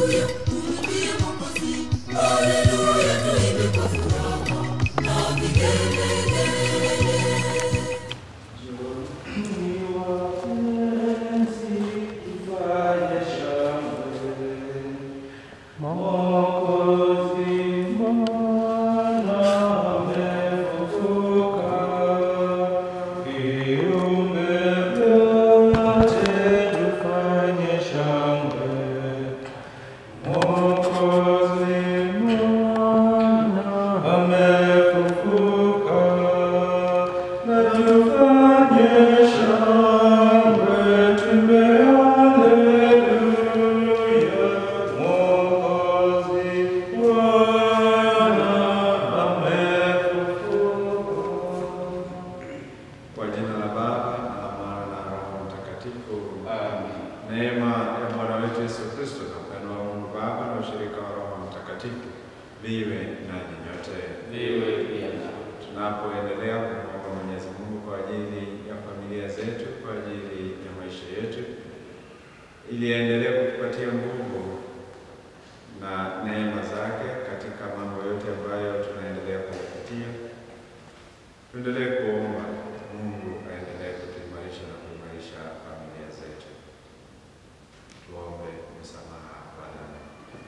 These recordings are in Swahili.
Kwa jina la Baba na la Mwana na Roho Mtakatifu. Neema ya Bwana wetu Yesu Kristo na upendo wa Mungu Baba na ushirika wa Roho Mtakatifu viwe nanyi nyote. Tunapoendelea kumwomba Mwenyezi Mungu kwa ajili ya familia zetu, kwa ajili ya maisha yetu, ili aendelee kutupatia nguvu na neema zake katika mambo yote ambayo tunaendelea kuyapitia. Tuendelee kuomba Mungu aendelee kutuimarisha na kuimarisha familia zetu. Tuombe msamaha wa dhambi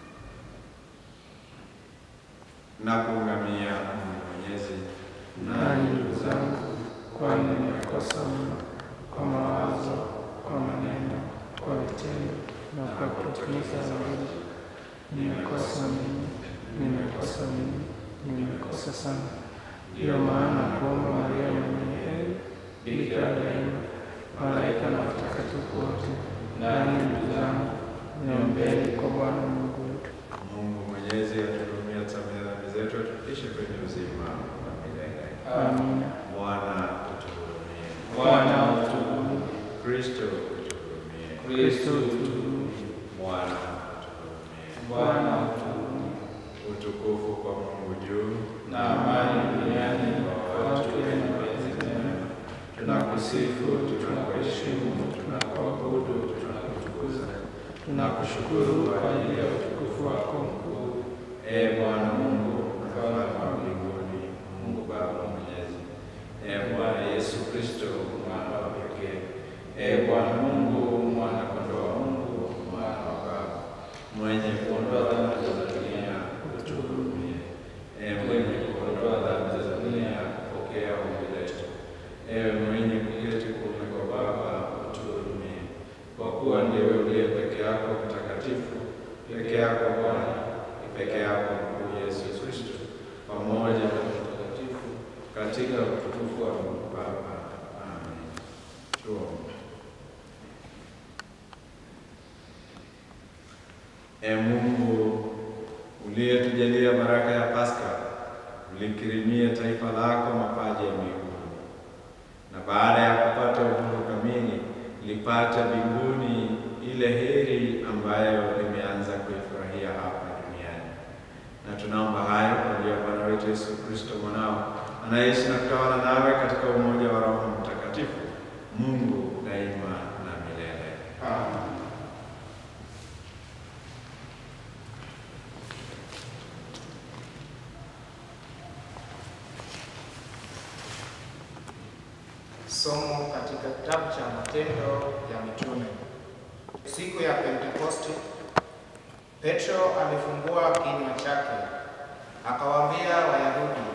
na kuungamia Mungu Mwenyezi. Nanyi ndugu zangu, kwani nimekosa mno kwa mawazo, kwa maneno, kwa vitendo na kwa kutimiza amri. Nimekosa mimi, nimekosa mimi, nimekosa sana. Ndiyo maana kuomba Maria mwenye heri, Bikira daima, malaika na watakatifu wote, nanyi ndugu zangu, niombeni kwa Bwana Mungu wetu. Mungu Mwenyezi atuhurumie, atusamehe dhambi zetu, atufikishe kwenye uzima wa milele. Amina. Bwana utuhurumie. Bwana utuhurumie. Kristo utuhurumie. Kristo utuhurumie. Bwana utuhurumie. Bwana utuhurumie. Utukufu kwa Mungu juu na amani duniani kwa watu wenye mapenzi mema. Tunakusifu, tunakuheshimu, tunakuabudu, tunakutukuza, tunakushukuru kwa ajili ya utukufu wako mkuu. Ee Bwana Mungu, mfalme wa mbinguni, Mungu Baba mwenyezi. Ee Bwana Yesu Kristo, mwana wa pekee. Ee Bwana Mungu, mwana kondoo wa Mungu, mwana wa Baba, mwenye kuondoa dhambi za dunia, utuhurumie. Ee mwenye kuondoa dhambi za dunia, pokea ombi letu. Ewe mwenye kuketi kuume kwa Baba, utuhurumie. Kwa kuwa ndiwe uliye peke yako mtakatifu, peke yako Bwana, ni peke yako mkuu Yesu Kristo, pamoja na mtakatifu katika utukufu wa Mungu Baba. Amen. Tuombe. Ee Mungu uliyetujalia baraka ya Pasaka, ulikirimie taifa lako mapaji ya mbinguni, na baada ya kupata uhuru kamili lipata mbinguni ile heri ambayo limeanza kuifurahia hapa duniani. Na tunaomba hayo kwa njia ya Bwana wetu Yesu Kristo mwanao, anaishi na kutawala nawe katika umoja wa Roho Mtakatifu, Mungu daima na milele. Amen. Somo katika kitabu cha Matendo ya Mitume. Siku ya Pentekoste, Petro alifungua kinywa chake akawaambia Wayahudi,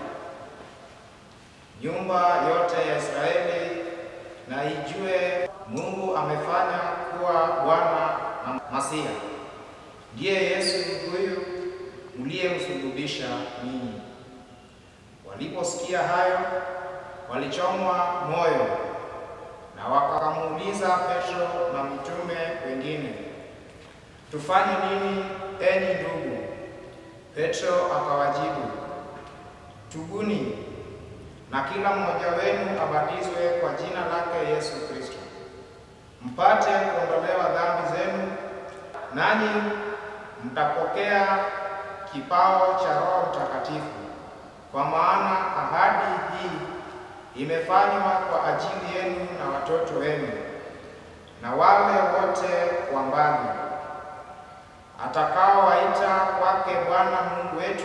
nyumba yote ya Israeli na ijue Mungu amefanya kuwa Bwana na Masia, ndiye Yesu huyu mliyemsulubisha ninyi. Waliposikia hayo walichomwa moyo na wakamuuliza Petro na mitume wengine, tufanye nini enyi ndugu? Petro akawajibu, tubuni na kila mmoja wenu abatizwe kwa jina lake Yesu Kristo, mpate kuondolewa dhambi zenu, nanyi mtapokea kipao cha Roho Mtakatifu, kwa maana ahadi hii imefanywa kwa ajili yenu na watoto wenu na wale wote wa mbali, atakaowaita kwake Bwana Mungu wetu.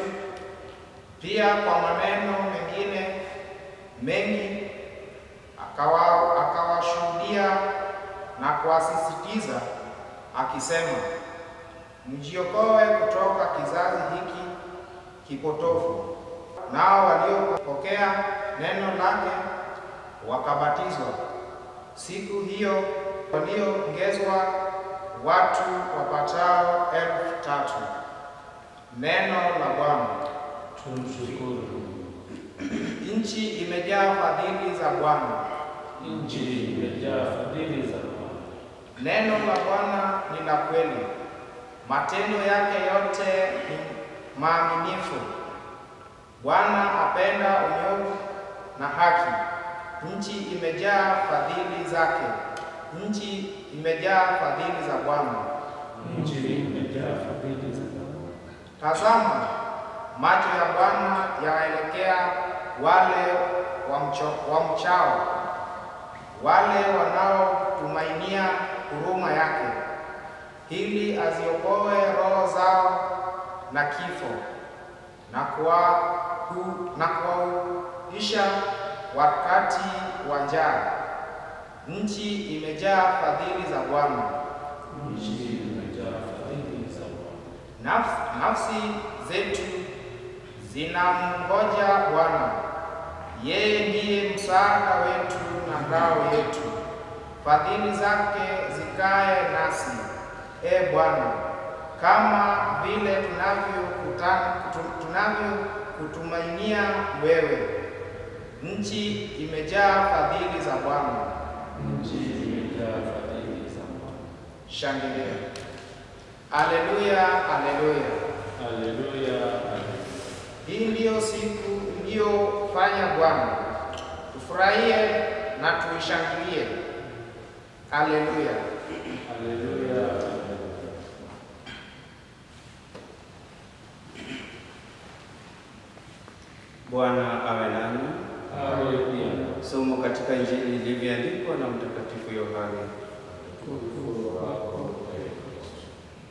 Pia kwa maneno mengine mengi akawa akawashuhudia na kuwasisitiza akisema, mjiokoe kutoka kizazi hiki kipotofu. Nao waliopokea neno lake wakabatizwa. Siku hiyo walioongezwa watu wapatao elfu tatu. Neno la Bwana. Tumshukuru. Nchi imejaa fadhili za Bwana. Nchi imejaa fadhili za Bwana. Neno la Bwana ni la kweli, matendo yake yote ni maaminifu. Bwana apenda unyofu na haki. Nchi imejaa fadhili zake. Nchi imejaa fadhili za Bwana. Nchi imejaa fadhili za Bwana. Tazama, macho ya Bwana yaelekea wale wamcho- wamchao, wale wanaotumainia huruma yake, ili aziokoe roho zao na kifo na kuwahu- na kuwahuisha wakati wa njaa. Nchi imejaa fadhili za Bwana. Nchi imejaa fadhili za Bwana. Naf- nafsi zetu zinamngoja Bwana. Yeye ndiye msaada wetu na ngao yetu. Fadhili zake zikae nasi, e Bwana, kama vile tunavyokuta- kutu- tunavyokutumainia wewe. Nchi imejaa fadhili za Bwana. Nchi imejaa fadhili za Bwana. Shangilia! Aleluya, aleluya! Haleluya. haleluya. Hii ndiyo siku iliyofanya Bwana, tufurahie na tuishangilie. Aleluya! Haleluya. haleluya. Bwana awe nanyi. Awe pia Somo katika Injili ilivyoandikwa na Mtakatifu Yohane. utukufu wako ee Kristo.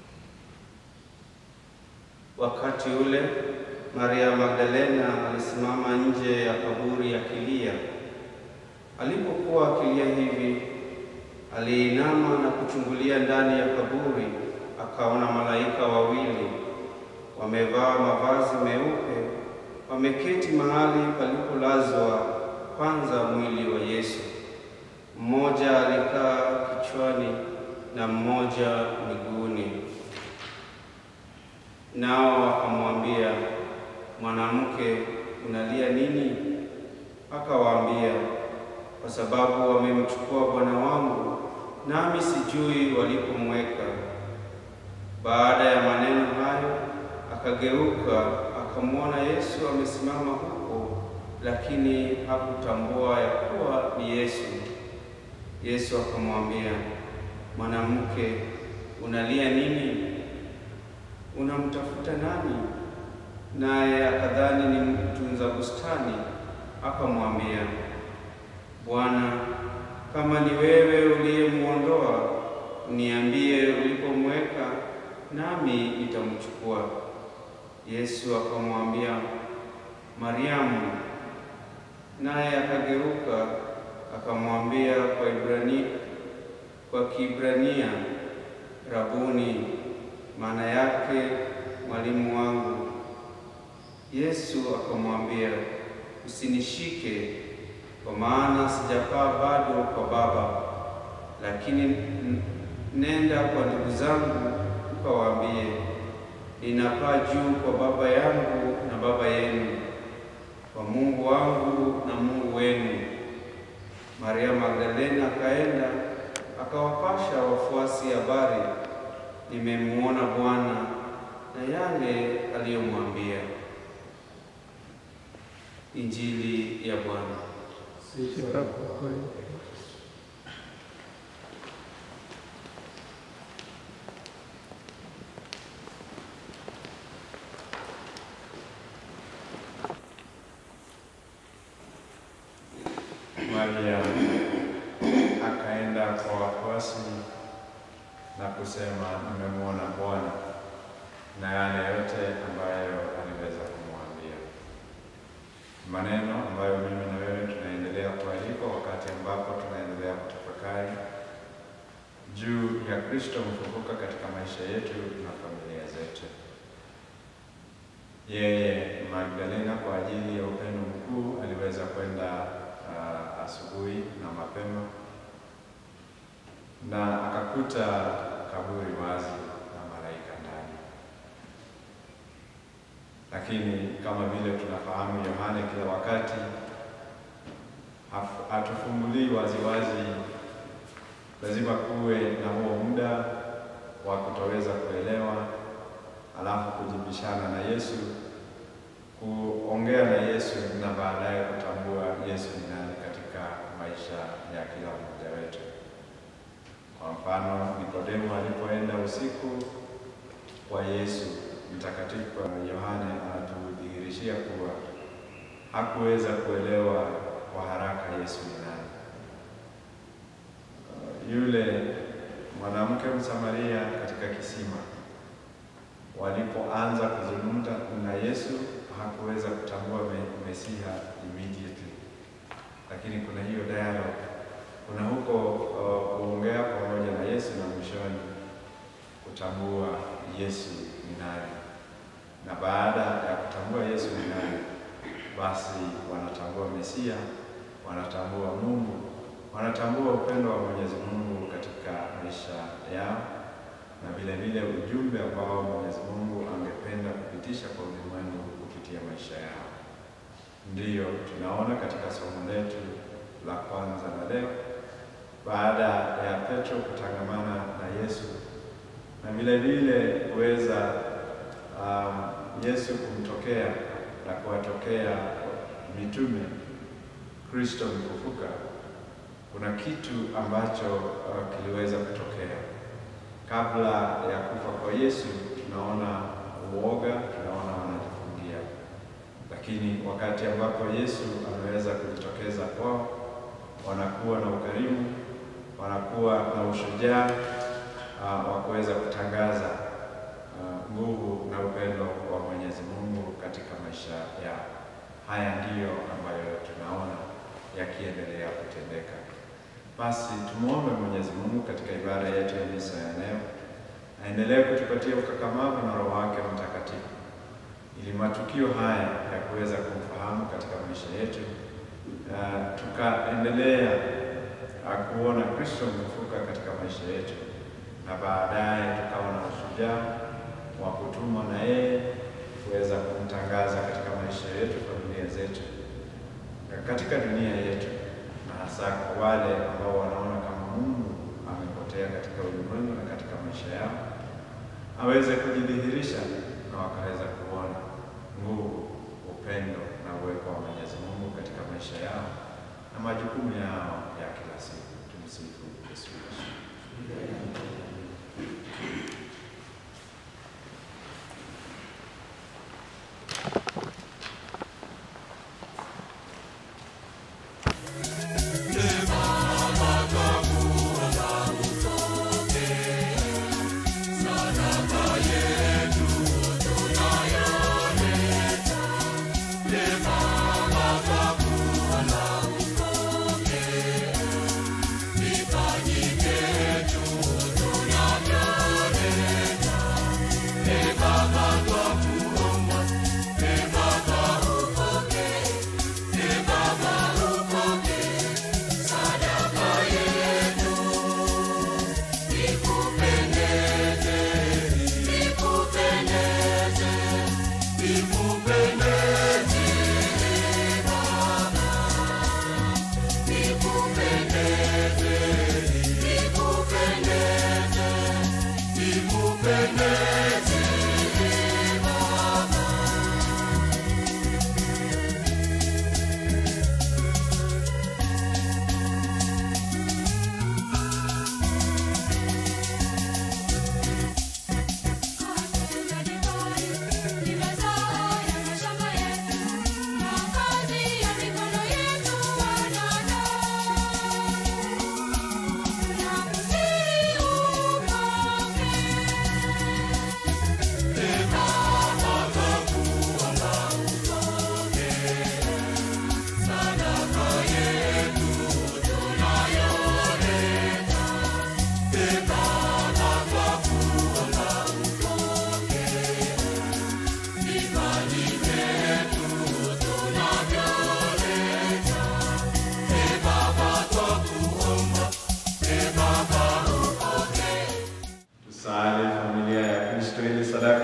Wakati ule Maria Magdalena alisimama nje ya kaburi akilia. Alipokuwa akilia hivi, aliinama na kuchungulia ndani ya kaburi, akaona malaika wawili wamevaa mavazi meupe, wameketi mahali palipolazwa kwanza mwili wa Yesu. Mmoja alikaa kichwani na mmoja miguuni. Nao wakamwambia, mwanamke, unalia nini? Akawaambia, kwa sababu wamemchukua Bwana wangu, nami sijui walipomweka. Baada ya maneno hayo, akageuka akamwona Yesu amesimama huko, lakini hakutambua ya kuwa ni Yesu. Yesu akamwambia, mwanamke, unalia nini? Unamtafuta nani? Naye akadhani ni mtunza bustani, akamwambia, Bwana, kama ni wewe uliyemwondoa, niambie ulipomweka, nami nitamchukua. Yesu akamwambia, Mariamu. Naye akageuka akamwambia kwa Ibrania, kwa Kiebrania, Rabuni, maana yake mwalimu wangu. Yesu akamwambia, usinishike, kwa maana sijapaa bado kwa Baba, lakini n- nenda kwa ndugu zangu ukawaambie, ninapaa juu kwa Baba yangu na Baba yenu, kwa Mungu wangu na Mungu wenu. Maria Magdalena akaenda akawapasha wafuasi habari, nimemwona Bwana na yale aliyomwambia. Injili ya Bwana. Sifa kwako ee Maria akaenda kwa wafuasi na kusema, nimemwona Bwana. na yale yote ambayo aliweza kumwambia, maneno ambayo mimi na wewe tunaendelea kualikwa wakati ambapo tunaendelea kutafakari juu ya Kristo mfufuka katika maisha yetu na familia zetu. Yeye Magdalena kwa ajili ya upendo mkuu aliweza kwenda uh, asubuhi na mapema na akakuta kaburi wazi na malaika ndani. Lakini kama vile tunafahamu, Yohane kila wakati haf- hatufungulii waziwazi. Lazima kuwe na huo muda wa kutoweza kuelewa, alafu kujibishana na Yesu, kuongea na Yesu na baadaye kutambua Yesu ni nani katika maisha ya kila mmoja wetu. Kwa mfano, Nikodemo alipoenda usiku kwa Yesu, mtakatifu Yohane anatudhihirishia kuwa hakuweza kuelewa kwa haraka Yesu ni nani. Uh, Yule mwanamke Msamaria katika kisima walipoanza kuzungumza na Yesu hakuweza kutambua me- Mesiha immediately, lakini kuna hiyo dialogue, kuna huko uh, kuongea pamoja na Yesu na mwishoni kutambua Yesu ni nani, na baada ya kutambua Yesu ni nani, basi wanatambua Mesia, wanatambua Mungu, wanatambua upendo wa Mwenyezi Mungu katika maisha yao na vile vile ujumbe ambao Mwenyezi Mungu angependa kupitisha kwa ulimwengu kupitia maisha yao. Ndiyo tunaona katika somo letu la kwanza la leo, baada ya Petro kutangamana na Yesu na vile vile kuweza um, Yesu kumtokea na kuwatokea mitume Kristo mfufuka, kuna kitu ambacho uh, kiliweza kutokea kabla ya kufa kwa Yesu. Tunaona uoga, tunaona wanajifungia, lakini wakati ambapo Yesu ameweza kujitokeza kwao, wanakuwa na ukarimu, wanakuwa na ushujaa uh, wa kuweza kutangaza uh, nguvu na upendo wa Mwenyezi Mungu katika maisha yao. Haya ndiyo ambayo tunaona yakiendelea kutendeka. Basi tumwombe Mwenyezi Mungu katika ibada yetu ya misa ya leo aendelee kutupatia ukakamavu na Roho wake Mtakatifu ili matukio haya ya kuweza kumfahamu katika maisha yetu uh, tukaendelea uh, kuona Kristo mfufuka katika maisha yetu na baadaye tukawa na ushujaa wa kutumwa na yeye kuweza kumtangaza katika maisha yetu, familia zetu, na katika dunia yetu, na hasa kwa wale ambao wanaona kama Mungu amepotea katika ulimwengu na katika maisha yao, aweze kujidhihirisha na wakaweza kuona nguvu, upendo na uwepo wa Mwenyezi Mungu katika maisha yao na majukumu yao ya kila siku. Tumsifu Yesu Kristo. Thank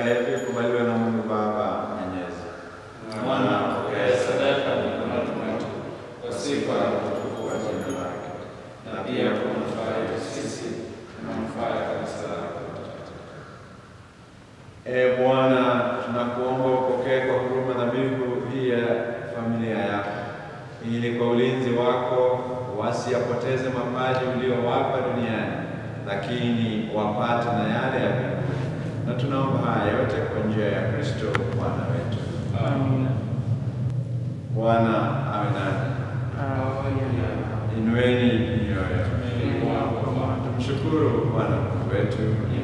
yetu ikubaliwe na Mungu Baba Mwenyezi. Mwana apokee sadaka mikononi mwetu kwa sifa na utukufu wa jina lake, na pia kwa manufaa yetu sisi na manufaa ya kanisa lake. E Bwana, tunakuomba upokee kwa huruma dhabihu hii ya familia yako, ili kwa ulinzi wako wasiyapoteze mapaji uliowapa duniani, lakini wapate na yale ya mbinguni. Na tunaomba haya yote kwa njia ya Kristo Bwana wetu. Amina. Bwana awe nanyi. Inueni mioyo. Tumshukuru Bwana Mungu wetu.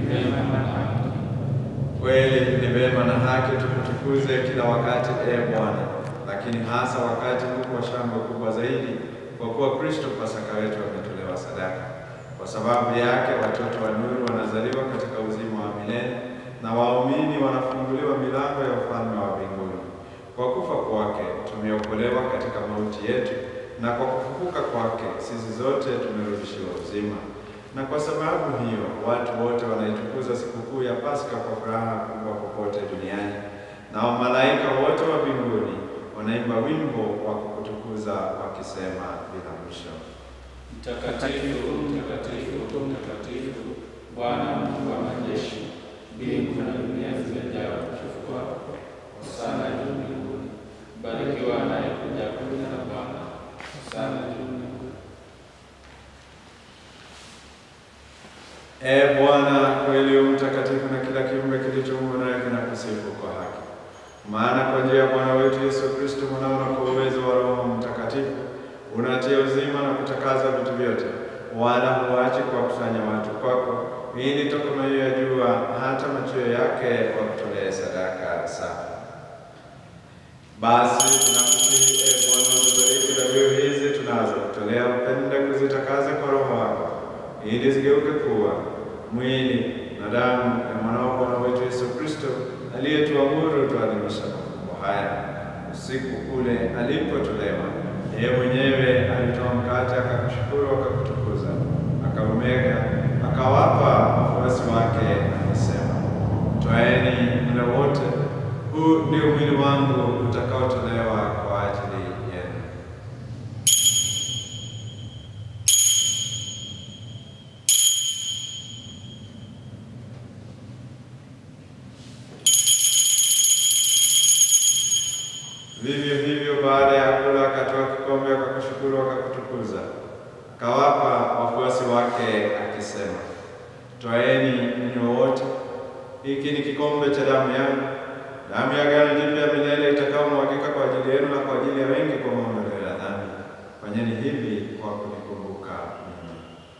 Kweli ni vema na haki tukutukuze kila wakati, e Bwana, lakini hasa wakati huu wa shangwe kubwa zaidi, kwa kuwa Kristo Pasaka wetu ametolewa sadaka. Kwa sababu yake watoto wa nuru wanazaliwa katika uzima wa milele na waumini wanafunguliwa milango ya ufalme wa mbinguni. Kwa kufa kwake tumeokolewa katika mauti yetu, na kwa kufufuka kwake sisi zote tumerudishiwa uzima. Na kwa sababu hiyo watu wote wanaitukuza sikukuu ya Pasaka kwa furaha kubwa popote duniani, na wamalaika wote wa mbinguni wanaimba wimbo wa kukutukuza wakisema bila mwisho. Mtakatifu, mtakatifu, mtakatifu, Bwana Mungu wa majeshi, mbingu na dunia zimejaa utukufu wako. Hosana juu mbinguni. Barikiwa anayekuja kwa jina la Bwana. Hosana juu mbinguni. E Bwana, kweli u mtakatifu na kila kiumbe kilichoumbwa naye kinakusifu kwa haki. Maana kwa njia ya Bwana wetu Yesu Kristo mwanao na kwa uwezo wa Roho Mtakatifu unatia uzima na kutakaza vitu vyote, wala huachi kuwakusanya watu kwako, ili toka mawio ya jua hata machweo yake wakutolee sadaka safi. Basi tunakusihi e Bwana, uzibariki dhabihu hizi tunazokutolea, upende kuzitakaza kwa Roho wako ili zigeuke kuwa mwili na damu ya mwanao Bwana wetu Yesu Kristo aliyetuamuru tuadhimisha mafumbo haya. Usiku ule alipotolewa, yeye mwenyewe alitoa mkate, akakushukuru, akakutukuza, akaumega, akawapa wafuasi wake, akisema, twaeni mle wote, huu ndio mwili wangu utakaotolewa kwa ajili yenu. Vivyo hivyo baada ya kula akatoa kikombe, akakushukuru, akakutukuza, akawapa wafuasi wake akisema, twaeni mnywe wote, hiki ni kikombe cha damu yangu, damu ya agano jipya milele itakayomwagika kwa ajili yenu na kwa ajili ya wengi kwa maondoleo ya dhambi. Fanyeni hivi kwa kunikumbuka mimi.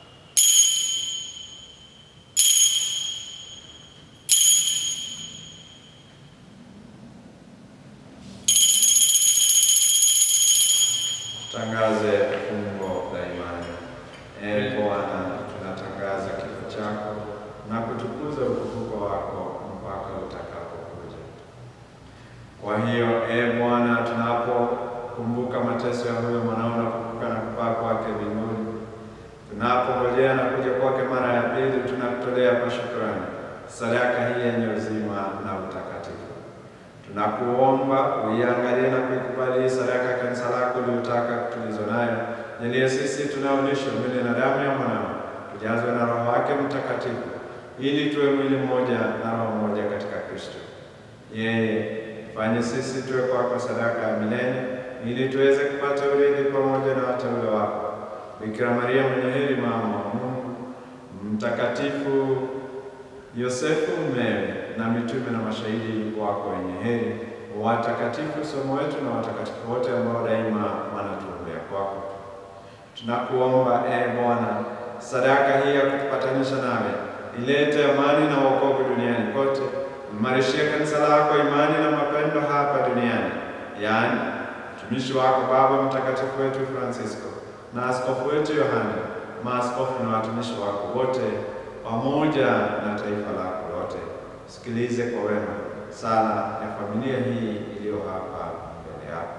Tutangaze fungo la imani. Ee Bwana, tunatangaza kifo chako na kutukuza ufufuko wako mpaka utakapokuja. Kwa hiyo, ee Bwana, tunapokumbuka mateso ya huyo mwanao na kufufuka na kupaa kwake mbinguni, tunapongojea na kuja kwake mara ya pili, tunakutolea kwa shukrani sadaka hii yenye uzima na utakatifu. Tunakuomba uiangalie na kuikubali hii sadaka ya kanisa lako uliotaka tulizo nayo, jalie sisi tunaolishwa mwili na damu ya mwanao tujazwe na Roho wake Mtakatifu, ili tuwe mwili mmoja na roho moja katika Kristo. Yeye fanye sisi tuwe kwako sadaka ya milele, ili tuweze kupata urithi pamoja na wateule wako, Bikira Maria mwenye heri, mama wa Mungu, Mtakatifu Yosefu mmewe na mitume na mashahidi wako wenye heri, watakatifu somo wetu na watakatifu wote ambao daima wanatuombea kwako. Tunakuomba e Bwana, sadaka hii ya kutupatanisha nawe ilete amani na wokovu duniani kote. Imarishie kanisa lako imani na mapendo hapa duniani, yaani mtumishi wako Baba Mtakatifu wetu Francisco na askofu wetu Yohane, maaskofu na watumishi wako wote pamoja na taifa lako lote. Sikilize kwa wema sala ya familia hii iliyo hapa mbele yako.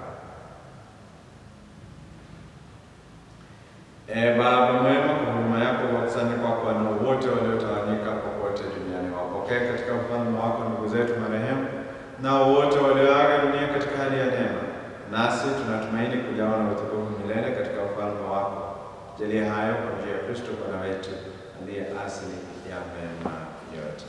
Ee Baba mwema, kwa huruma yako wakusanye kwako wanao wote waliotawanyika popote duniani, wako wapokee katika ufalme wako ndugu zetu marehemu nao wote walioaga dunia katika hali ya neema, nasi tunatumaini kujawa na utukufu milele katika ufalme wako. Jalia hayo kwa njia ya Kristo Bwana wetu aliye asili ya mema yote.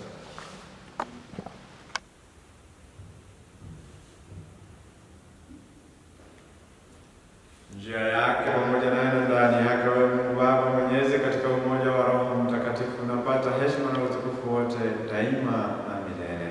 njia yake pamoja naye na ndani yake, wewe Mungu Baba Mwenyezi, katika umoja wa Roho Mtakatifu, unapata heshima na utukufu wote daima na milele.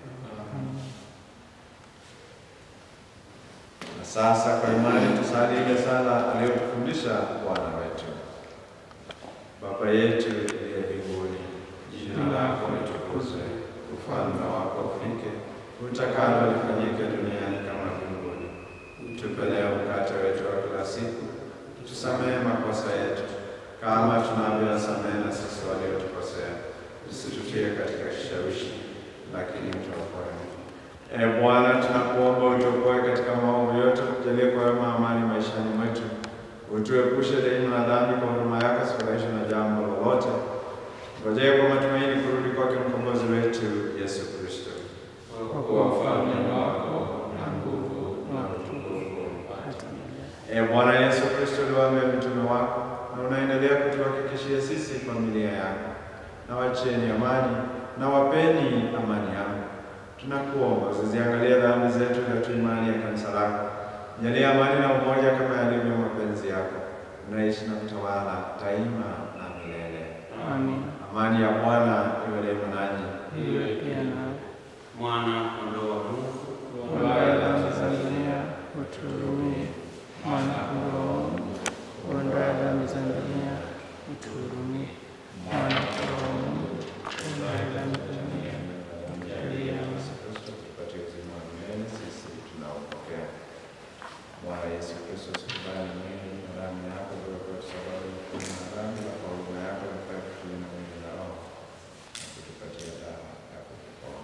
Na sasa kwa imani tusali ile sala aliyotufundisha Bwana wetu. Baba yetu uliye mbinguni, jina lako litukuzwe, ufalme wako ufike, utakalo lifanyike duniani kama mbinguni. Tupe leo mkate wetu wa kila siku, tusamehe makosa yetu kama tunavyowasamehe na sisi waliotukosea, usitutie katika kishawishi, lakini tuokoe. E Bwana, tunakuomba utuokoe katika maovu yote, tujalie kwa wema amani maishani mwetu, utuepushe daima na dhambi, kwa huruma yako sifurahishwe na jambo lolote, ngojee kwa matumaini kurudi kwake mkombozi wetu Yesu Kristo. Kwa kuwa ufalme wako na nguvu na utukufu hata milele. E Bwana Yesu Kristo, uliwaambia mitume wako na unaendelea kutuhakikishia sisi familia yako, na wacheni amani na wapeni amani yako. Tunakuomba usiziangalie dhambi zetu, ila tu imani ya kanisa lako. Jalia amani na umoja kama yalivyo mapenzi yako, unaishi na kutawala daima na milele. Amin. Amani ya Bwana iwe daima nanyi. Iwe pia nawe. mwana kondoo wa Mungu Ondoa dhambi za dunia, utuhurumie. Mwana kondoo wa Mungu, ondoa dhambi za dunia, utuhurumie. Mwana kondoo wa Mungu, ondoa dhambi za dunia, utujalie amani. Kristo tupatie uzima wa milele sisi tunaopokea. Bwana Yesu Kristo, usikubali mwili na damu yako ziwe kwetu sababu ya kutubu na dhambi, na kwa huruma yako nifanye kutulinda mwili na roho na kutupatia dawa ya kutupona.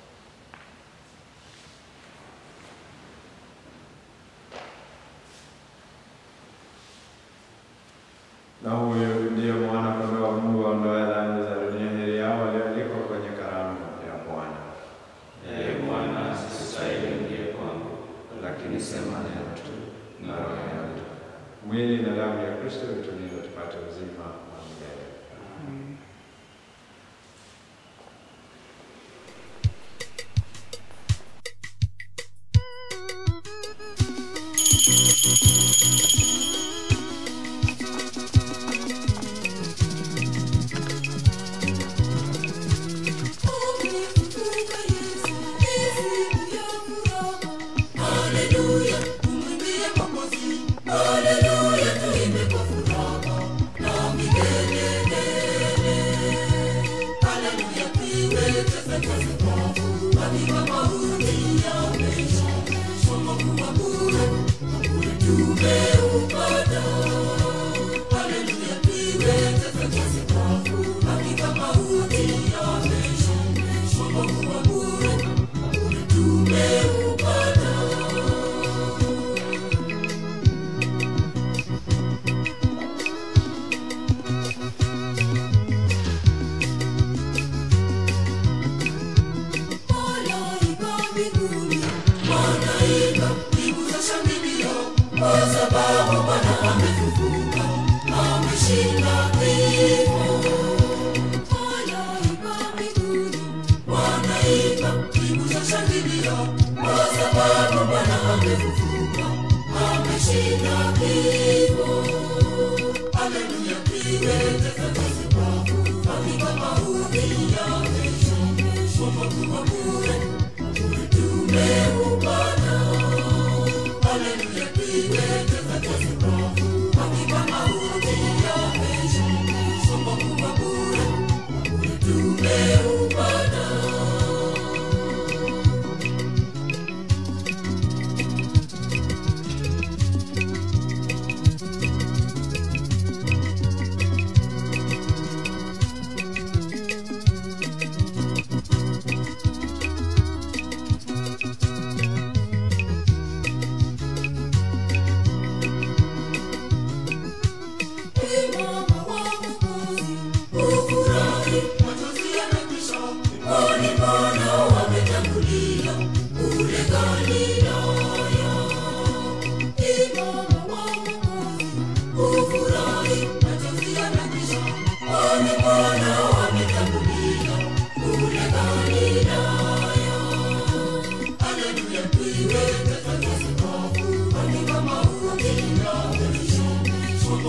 Na huyu ndiye mwana kondoo wa Mungu aondoaye dhambi za dunia. Heri yao walioalikwa kwenye karamu ya Bwana. Ee Bwana, sistahili ingie kwangu, lakini sema neno tu na roho yangu. Mwili na damu ya Kristo vitulinde tupate uzima wa milele. Amin.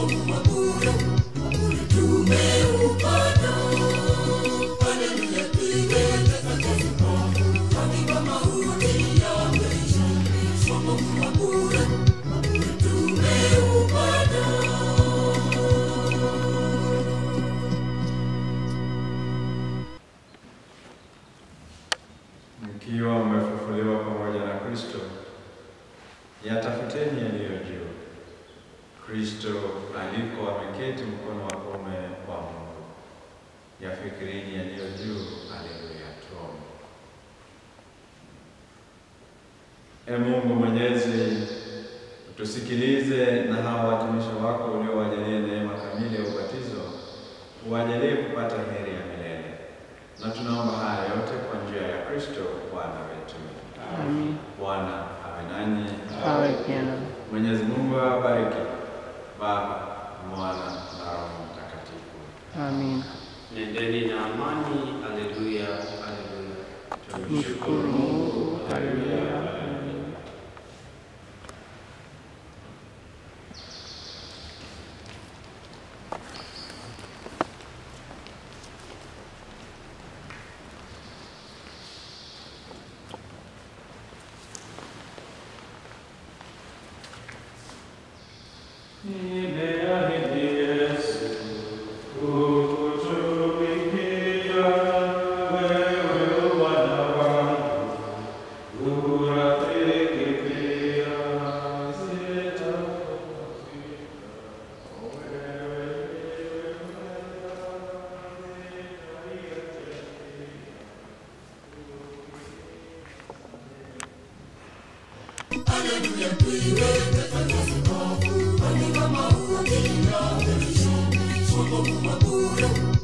Mkiwa mmefufuliwa pamoja na Kristo, yatafuteni yaliyo juu. Kristo aliko ameketi mkono wa kuume wa Mungu. Yafikirini yaliyo juu. Haleluya. Tuombe. E Mungu Mwenyezi, tusikilize na hawa watumishi wako uliowajalia neema kamili ya ubatizo, uwajalie kupata heri ya milele. Na tunaomba haya yote kwa njia ya Kristo Bwana wetu. Amin. Bwana awe nanyi. Awe pia nawe. Mwenyezi Mungu awabariki Baba, Mwana na Roho Mtakatifu. Amin. Nendeni na amani. Haleluya, haleluya. Mshukuru Mungu. Haleluya. Haleluya. Nimeahidi Yesu kukutumikia wewe Bwana wangu, urafiki pia sitakupokea. Haleluya, tuiweke tangazo kavu, kwani kama huo kila kesho, wokovu wa bure